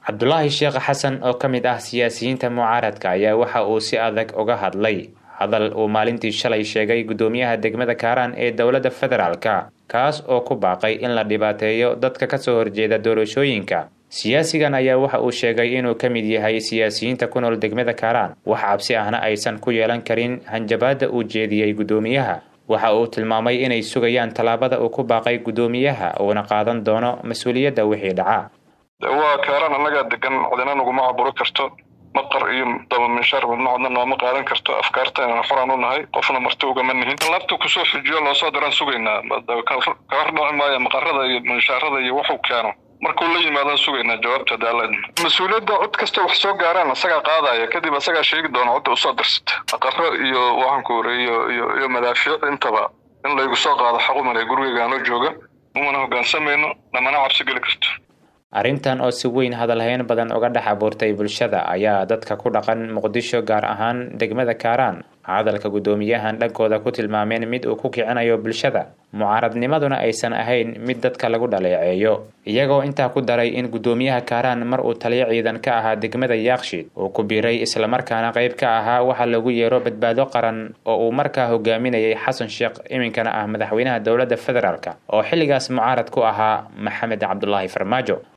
cabdulaahi sheekh xasan oo ka mid ah siyaasiyiinta mucaaradka ayaa waxa uu si adag uga hadlay hadal uu maalintii shalay sheegay guddoomiyaha degmada kaaraan ee dowladda federaalka kaas oo ku baaqay in la dhibaateeyo dadka kasoo horjeeda doorashooyinka siyaasigan ayaa waxa uu sheegay inuu ka mid yahay siyaasiyiinta ku nool degmada kaaraan wax cabsi ahna aysan ku yeelan karin hanjabaadda uu jeediyey guddoomiyaha waxa uu tilmaamay inay sugayaan tallaabada uu ku baaqay guddoomiyaha uuna qaadan doono mas-uuliyadda wixii dhaca waa kaaraan annagaa degan cidina naguma caburo karto maqar iyo dabaminshaar midna codna nooma qaadan karto afkaarta inaan xoraan u nahay qofna marti ugama nihin labta kusoo xujiyo loosoo diraan sugaynaa kahor dhaci maayo maqarada iyo minshaarada iyo wuxuu keeno markuu la yimaadaan sugaynaa jawaabta daalad mas-uuliyadda cod kasta wax soo gaaraan asagaa qaadaya kadib asagaa sheegi doona codda usoo dirsata maqaro iyo waxaanku ware iyo iyo iyo madaafiic intaba in laygu soo qaado xaqumale gurigeygaanoo jooga umana hogaansamayno namana cabsi geli karto arrintan oo si weyn hadalhayn badan uga dhex abuurtay bulshada ayaa dadka ku dhaqan muqdisho gaar ahaan degmada kaaraan hadalka guddoomiyahan dhankooda ku tilmaameen mid uu ku kicinayo bulshada mucaaradnimaduna aysan ahayn mid dadka lagu dhaleeceeyo iyagoo intaa ku daray in guddoomiyaha kaaraan mar uu taliyo ciidan ka ahaa degmada yaakshiid uu ku biiray islamarkaana qayb ka ahaa waxa lagu yeero badbaado qaran oo uu markaa hogaaminayay xasan sheekh iminkana ah madaxweynaha dowladda federaalk oo xilligaas mucaarad ku ahaa maxamed cabdulaahi farmaajo